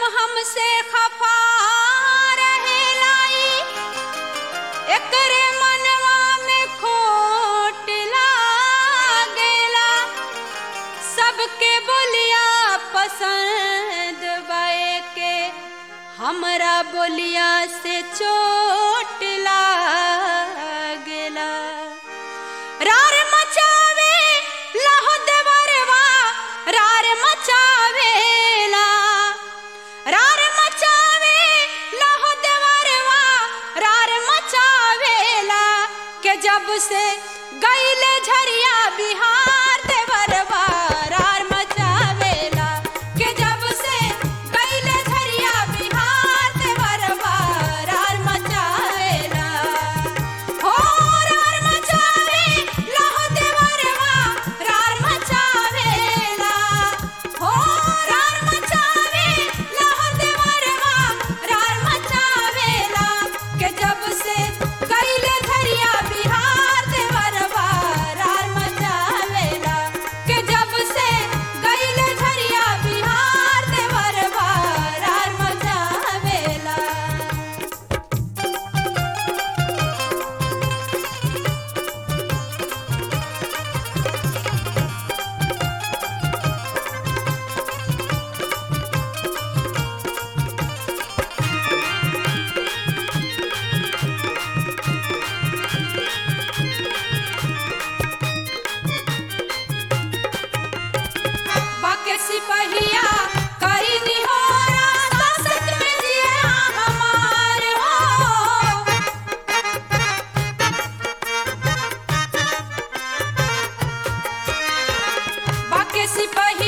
हमसे खफा रहे लाई एकरे मनवा में खोट लागेला सबके बोलिया पसंद बाए के हमरा बोलिया से चोट लागेला रार मचावे लहो देवरवा रार मचावेला रार मचावे लहो देवरवा रार मचावेला के जब से गईले झरिया बिहार देवरवा रार मचावेला के जब से गईले झरिया बिहार देवरवा रार मचावेला हो रार मचावे लहो देवरवा रार मचावेला हो रार मचावे लहो देवरवा रार मचावेला के जब से गईले धरिया बिहार देवरवा रार मचावेला के जब से गईले धरिया बिहार देवरवा रार मचावेला बाके सिपहिया करी निहोरा संसद में जिया हमार हो बाके सिपहिया